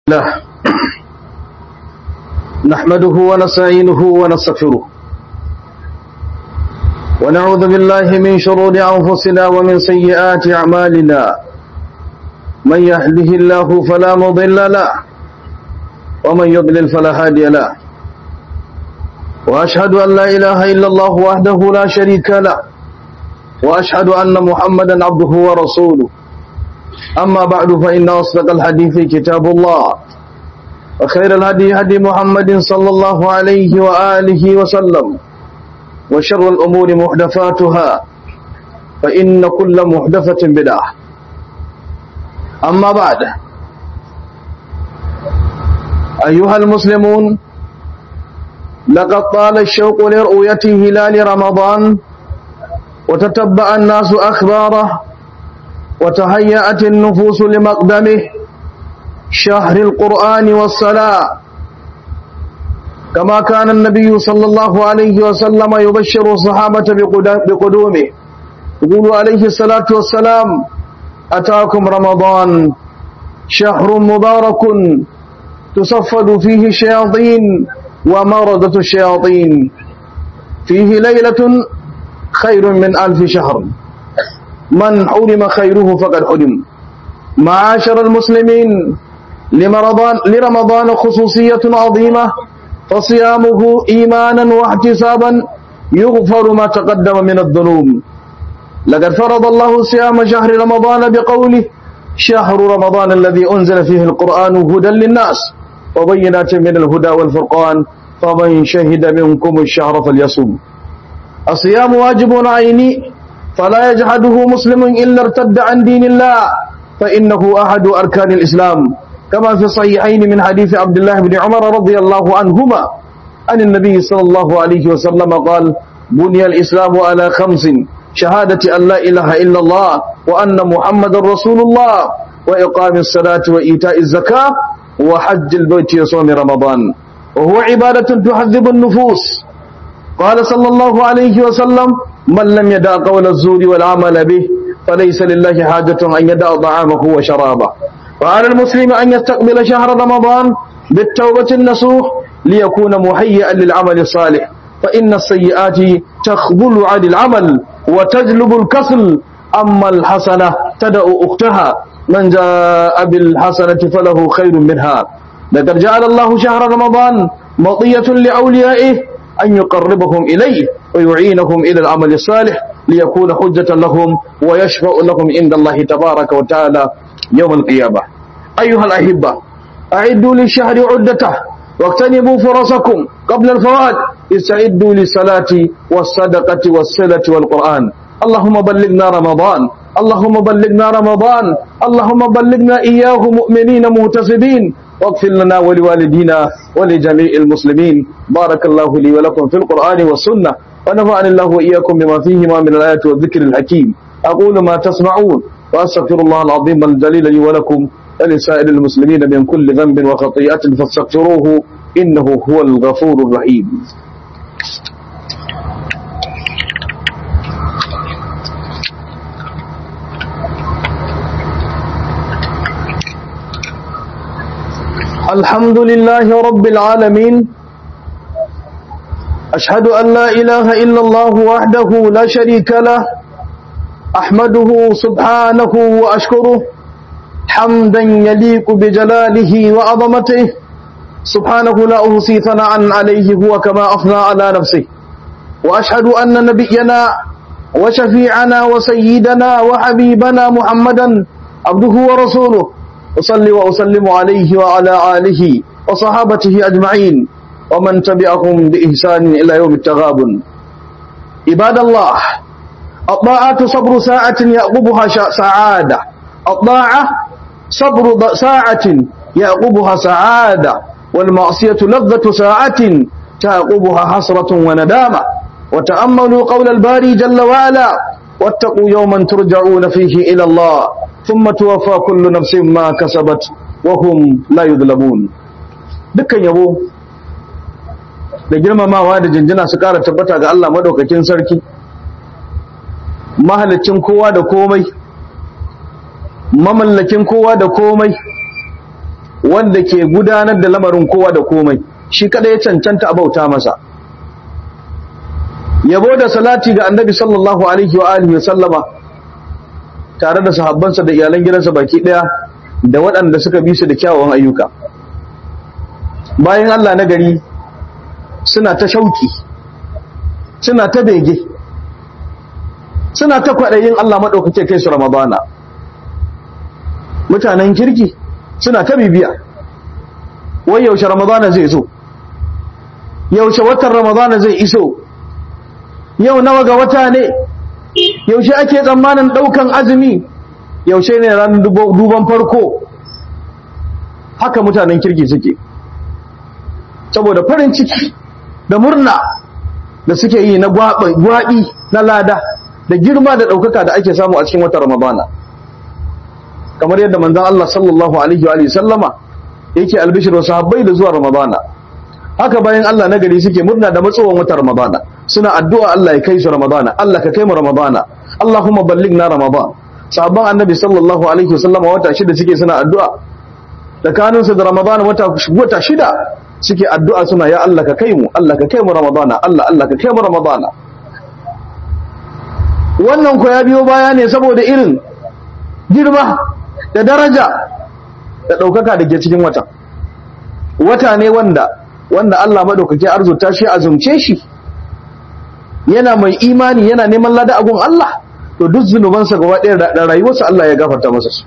الله نحمده ونستعينه ونستغفره ونعوذ بالله من شرور أنفسنا ومن سيئات أعمالنا من يهده الله فلا مضل له ومن يضلل فلا هادي له وأشهد أن لا إله إلا الله وحده لا شريك له وأشهد أن محمدا عبده ورسوله أما بعد فإن أصدق الحديث كتاب الله وخير الهدي هدي محمد صلى الله عليه وآله وسلم وشر الأمور محدثاتها فإن كل محدثة بدعة أما بعد أيها المسلمون لقد طال الشوق لرؤية هلال رمضان وتتبع الناس أخباره وتهيأت النفوس لمقدمه شهر القرآن والصلاة كما كان النبي صلى الله عليه وسلم يبشر الصحابة بقدومه يقول عليه الصلاة والسلام أتاكم رمضان شهر مبارك تصفد فيه الشياطين ومردة الشياطين فيه ليلة خير من ألف شهر من حرم خيره فقد حرم معاشر المسلمين لرمضان, لرمضان خصوصية عظيمة فصيامه إيمانا واحتسابا يغفر ما تقدم من الذنوب لقد فرض الله صيام شهر رمضان بقوله شهر رمضان الذي أنزل فيه القرآن هدى للناس وبينات من الهدى والفرقان فمن شهد منكم الشهر فليصوم الصيام واجب عيني فلا يجحده مسلم إلا ارتد عن دين الله فإنه أحد أركان الإسلام كما في الصحيحين من حديث عبد الله بن عمر رضي الله عنهما عن النبي صلى الله عليه وسلم قال بني الإسلام على خمس شهادة أن لا إله إلا الله وأن محمد رسول الله وإقام الصلاة وإيتاء الزكاة وحج البيت وصوم رمضان وهو عبادة تحذب النفوس قال صلى الله عليه وسلم من لم يدع قول الزور والعمل به فليس لله حاجة أن يدع طعامه وشرابه وعلى المسلم أن يستقبل شهر رمضان بالتوبة النصوح ليكون مهيئا للعمل الصالح فإن السيئات تخذل عن العمل وتجلب الكسل أما الحسنة تدأ أختها من جاء بالحسنة فله خير منها لقد جعل الله شهر رمضان مطية لأوليائه أن يقربهم إليه ويعينهم إلى العمل الصالح ليكون حجة لهم ويشفع لهم عند الله تبارك وتعالى يوم القيامة أيها الأحبة أعدوا للشهر عدته واغتنموا فرصكم قبل الفوات استعدوا للصلاة والصدقة والصلة والقرآن اللهم بلغنا رمضان اللهم بلغنا رمضان اللهم بلغنا إياه مؤمنين مهتسبين واغفر لنا ولوالدينا ولجميع المسلمين بارك الله لي ولكم في القرآن والسنة ونفعني الله وإياكم بما فيهما من الآيات والذكر الحكيم أقول ما تسمعون وأستغفر الله العظيم الجليل لي ولكم ولسائر المسلمين من كل ذنب وخطيئة فاستغفروه إنه هو الغفور الرحيم الحمد لله رب العالمين أشهد أن لا إله إلا الله وحده لا شريك له أحمده سبحانه وأشكره حمدا يليق بجلاله وعظمته سبحانه لا أحصي ثناء عليه هو كما أثنى على نفسه وأشهد أن نبينا وشفيعنا وسيدنا وحبيبنا محمدا عبده ورسوله أصلي وأسلم عليه وعلى آله وصحابته أجمعين ومن تبعهم بإحسان إلى يوم التغابن عباد الله الطاعة صبر ساعة يعقبها سعادة الطاعة صبر ساعة يعقبها سعادة والمعصية لذة ساعة تعقبها حسرة وندامة وتأملوا قول الباري جل وعلا واتقوا يوما ترجعون فيه إلى الله ثم توفى كل نفس ما كسبت وهم لا يظلمون dukkan yabo da girmamawa da jinjina su ƙara tabbata ga Allah madaukakin sarki mahalicin kowa da komai mamallakin kowa da komai wanda ke gudanar da lamarin kowa da komai shi kada ya cancanta a bauta masa yabo da salati ga annabi sallallahu alaihi wa alihi sallama tare da sahabbansa da iyalan gidansa baki daya da waɗanda suka bi su da kyawawan ayyuka bayan Allah na gari suna ta shauki suna ta bege suna ta kwaɗayin Allah maɗaukake kai su ramadana mutanen kirki suna ta bibiya wai yaushe ramadana zai zo yaushe watan ramadana zai iso yau nawa ga wata ne yaushe ake tsammanin ɗaukan azumi yaushe ne ran duban farko haka mutanen kirki suke saboda farin ciki da murna da suke yi na gwaɓi na lada da girma da ɗaukaka da ake samu a cikin watan ramadana kamar yadda manzan Allah sallallahu alaihi wa sallama yake albishir wasu habbai da zuwa ramadana haka bayan Allah na gari suke murna da matsowar watan ramadana suna addu'a Allah ya kai su ramadana Allah ka kai mu ramadana Allahumma ballighna ramadan sahabban annabi sallallahu alaihi wa sallama wata shida suke suna addu'a tsakaninsu da ramadana wata wata shida suke addu'a suna ya Allah ka kai mu Allah ka kai mu ramadana Allah Allah ka kai mu ramadana wannan ko ya biyo baya ne saboda irin girma da daraja da ɗaukaka da ke cikin wata wata ne wanda wanda Allah maɗaukaki arzuta shi azumce shi yana mai imani yana neman lada agun Allah to duk zunubansa gaba ɗaya da rayuwarsa Allah ya gafarta masa su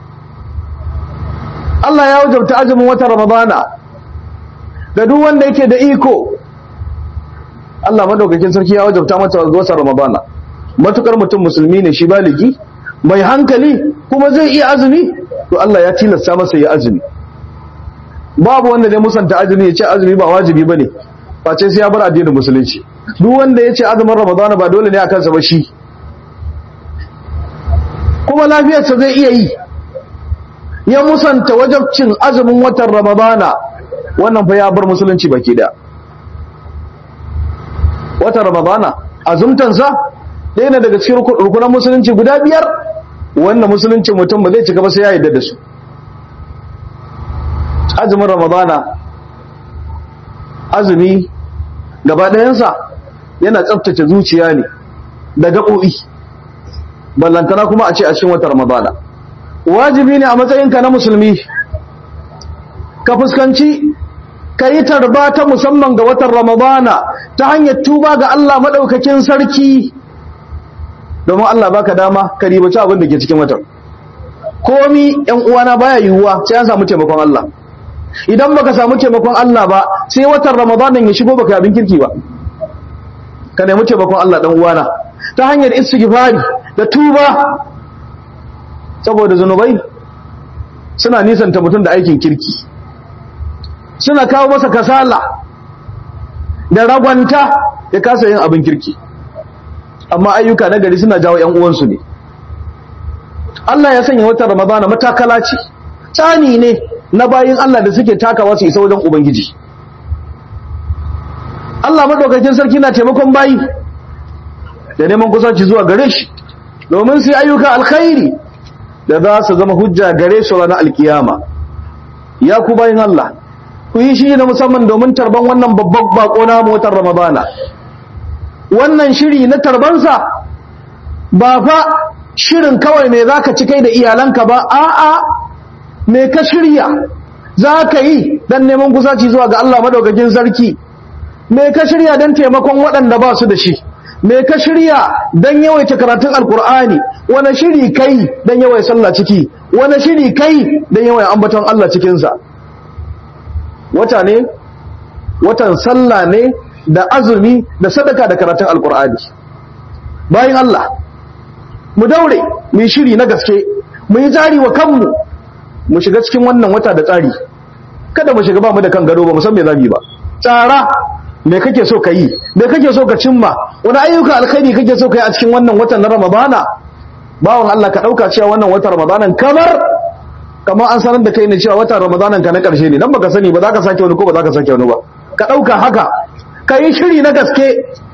Allah ya wajabta azumin wata Ramadana da duk wanda yake da iko Allah madaukakin sarki ya wajabta mata wata Ramadana matukar mutum musulmi ne shi baligi mai hankali kuma zai iya azumi to Allah ya tilasta masa ya azumi babu wanda zai musanta azumi ya ce azumi ba wajibi bane face sai ya bar addinin musulunci duk wanda ya ce azumin ramadana ba dole ne a kansa ba shi kuma lafiyarsa zai iya yi ya musanta wajabcin azumin watan ramadana wannan fa ya bar musulunci baki da watan ramadana azumtansa ɗaya ne daga cikin rukunan musulunci guda biyar wannan musulunci mutum ba zai cika ba sai ya yarda da su azumin ramadana azumi gaba ɗayansa yana tsaftace zuciya ne da gaɓoɓi ballantana kuma a ce a cikin watan ramadana wajibi ne a matsayinka na musulmi ka fuskanci ka yi tarba ta musamman ga watan ramadana ta hanyar tuba ga Allah maɗaukakin sarki domin Allah baka dama ka ribaci abin da ke cikin watan komi yan uwana baya yiwuwa sai an samu taimakon Allah idan baka samu taimakon Allah ba sai watan ramadanin ya shigo baka abin kirki ba ka nemi taimakon Allah dan uwana ta hanyar istighfari da tuba saboda zunubai suna nisanta mutum da aikin kirki suna kawo masa kasala da ragwanta ya kasa yin abin kirki amma ayyuka na gari suna jawo ‘yan uwansu ne Allah ya sanya wata ramadana matakala ce tsani ne na bayin Allah da suke takawa su isa wajen Ubangiji Allah maɗaukakin sarki na taimakon bayi da neman kusanci zuwa gare shi domin su ayyuka alkhairi da za su zama hujja gare su ranar alkiyama ya ku bayin Allah ku yi shi na musamman domin tarban wannan babban bako na motar ramadana wannan shiri na tarbansa ba fa shirin kawai me zaka ci kai da iyalanka ba a'a me ka shirya zaka yi dan neman kusaci zuwa ga Allah madaukakin sarki me ka shirya dan taimakon waɗanda ba su da shi me ka shirya dan yawaita karatun alkur'ani wani shiri kai dan yawaita sallah ciki wani shiri kai dan yawaita ambaton Allah cikin sa wata ne watan sallah ne da azumi da sadaka da karatun alkur'ani bayan Allah mu daure mu yi shiri na gaske mu yi jari wa kanmu mu shiga cikin wannan wata da tsari kada mu shiga ba mu da kan gado ba mu san me zamu yi ba tsara me kake so ka yi me kake so ka cimma wani ayyuka alkhairi kake so ka yi a cikin wannan watan na ramadana bawan Allah ka dauka cewa wannan watan ramadanan kamar kamar an sanar da kai ne cewa watan ramadanan ka na karshe ne dan baka sani ba za ka sake wani ko ba za ka sake wani ba ka dauka haka ka yi shiri na gaske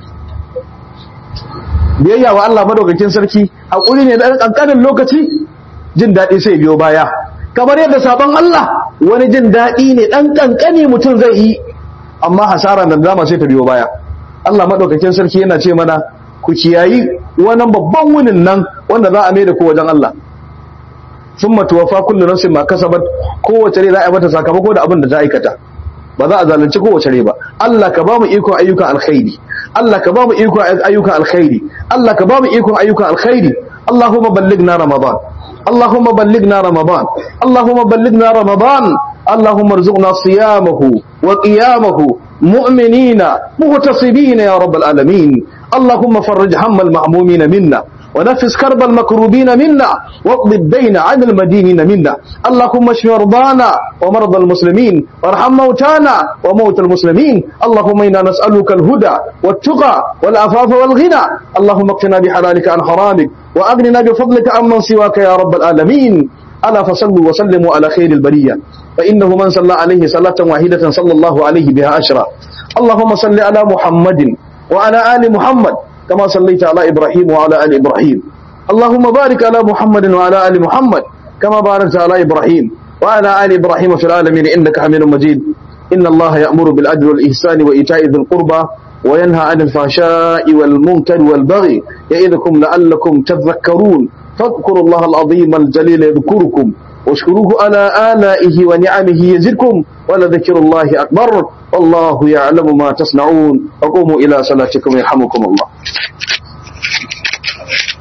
biyayya wa Allah madaukakin sarki hakuri ne da kankanin lokaci jin daɗi sai biyo baya kamar yadda sabon Allah wani jin daɗi ne ɗan ƙanƙani mutum zai yi amma hasara da dama sai ta biyo baya Allah maɗaukakin sarki yana ce mana ku kiyayi wannan babban wunin nan wanda za a mai da ku wajen Allah sun matuwafa kullu nafsin ma kasabat kowace rai za a yi mata sakamako da abin da ta aikata ba za a zalunci kowace rai ba Allah ka ba mu ikon ayyukan alkhairi Allah ka ba mu ikon ayyukan alkhairi Allah ka ba mu ikon ayyukan alkhairi Allahumma ballighna ramadan اللهم بلغنا رمضان اللهم بلغنا رمضان اللهم ارزقنا صيامه وقيامه مؤمنين مغتصبين يا رب العالمين اللهم فرج هم المعمومين منا ونفس كرب المكروبين منا واقض الدين عن المدينين منا اللهم اشف مرضانا ومرضى المسلمين وارحم موتانا وموتى المسلمين اللهم انا نسالك الهدى والتقى والعفاف والغنى اللهم اقنا بحلالك عن حرامك واغننا بفضلك عمن سواك يا رب العالمين الا فصلوا وسلموا على خير البريه فانه من صلى عليه صلاه واحده صلى الله عليه بها اشرا اللهم صل على محمد وعلى ال محمد كما صليت على إبراهيم وعلى آل إبراهيم اللهم بارك على محمد وعلى آل محمد كما باركت على إبراهيم وعلى آل إبراهيم في العالمين إنك حميد مجيد إن الله يأمر بالعدل والإحسان وإيتاء ذي القربى وينهى عن الفحشاء والمنكر والبغي يعظكم لعلكم تذكرون فاذكروا الله العظيم الجليل يذكركم واشكروه على آلائه ونعمه يزدكم ولذكر الله أكبر والله يعلم ما تصنعون وقوموا إلى صلاتكم يرحمكم الله